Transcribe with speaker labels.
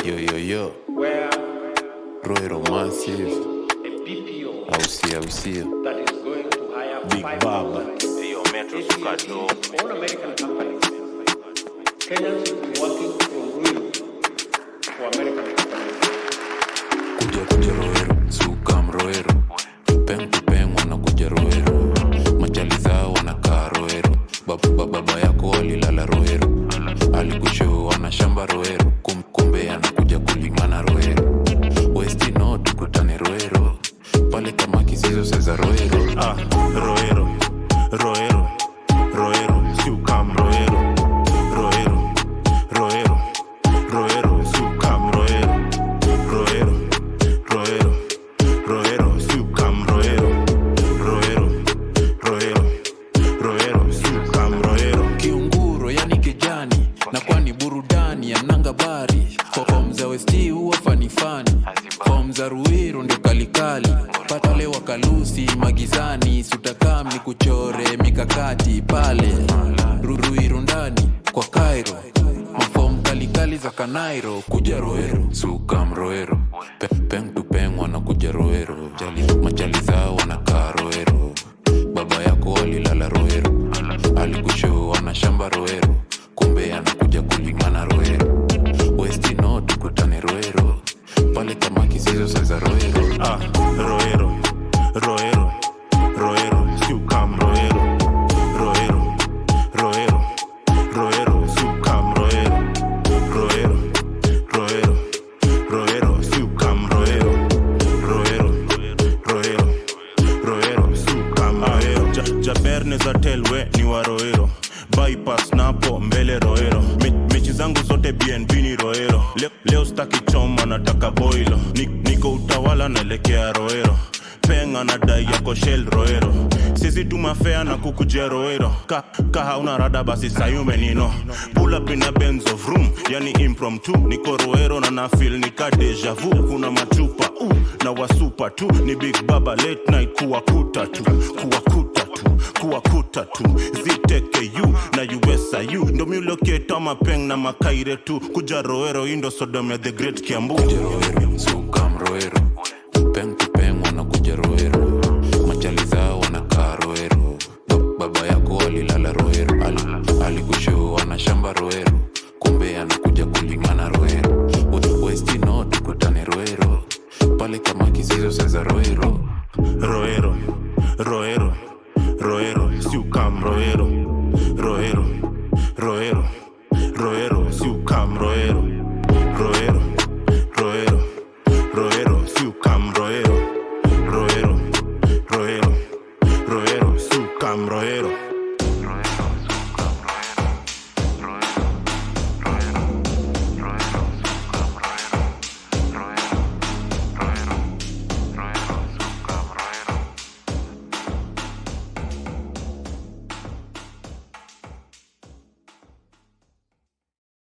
Speaker 1: Yo, yo, yo.
Speaker 2: where
Speaker 1: Roero Massive.
Speaker 2: a BPO
Speaker 1: Au sio, au sio.
Speaker 2: that is going to hire
Speaker 3: Big
Speaker 2: five
Speaker 3: Baba.
Speaker 2: thousand
Speaker 4: Hiyo metro suka dope.
Speaker 2: all American companies. Kenyans will be working from Ruiru for American companies.
Speaker 1: Kuja kuja Roero. Sukam Roero. Peng tu peng wanakuja Roero. Machali zao wanakaa Roero. Baba, baba, baba yako walilala Roero. Alikushow ana shamba Roero. Kum, kumbe anakuja kulingana Roero. Westi no tukutane Roero. Pale kama kisizo seza Roero.
Speaker 3: Ah, Roero, Roero, Roero, Sukam Roero, Roero, Roero, Roero, Sukam Roero, Roero, Roero, Roero, Sukam Roero, Roero, Roero, Roero, Sukam Roero.
Speaker 1: kiunguro yani kijani na kwani burudani ya nanga bari fom za westi huwa fanifani fom za ruiru ndio kalikali patale wakalusi magizani sutakam ni kuchore mikakati pale Ru- ruiru ndani kwa kairo mafom kalikali za kanairo kuja roero sukam roero Pe- peng tu peng wanakuja roero Jali, machali zao wanakaa roero baba yako walilala roero alikushoo ana shamba roero kumbe anakuja kulingana roero westino tukutane roero pale kama kisizo seza roero
Speaker 3: Ah, Roero, Roero, Roero, Sukam Roero, Roero, Roero, Roero, Sukam Roero, Roero, Roero, Roero, Sukam Roero, Roero, Roero, Roero, Sukam Roero. Ja, Jaberne za telwe ni wa Roero, bypass napo mbele Roero. Me, mechi zangu zote BNB ni Roero. Leo, leo staki choma nataka boilo. Ni, niko utawala naelekea Roero. Penga na dai yako shell Roero. Sisi tumafea na kukujia Roero. Ka, ka hauna rada basi sayume nino. Pull up in a Benz of room, yani impromptu. Niko Roero na na feel nika deja vu. Kuna machupa uh, na wasupa tu. Ni Big Baba late night kuwakuta tu. Kuwakuta tu kuwakuta tu ziteku na usiu ndo miuloketa mapeng na makaire tu kuja roero indo sodom ya the great kiambu
Speaker 1: kuja roero sukam roero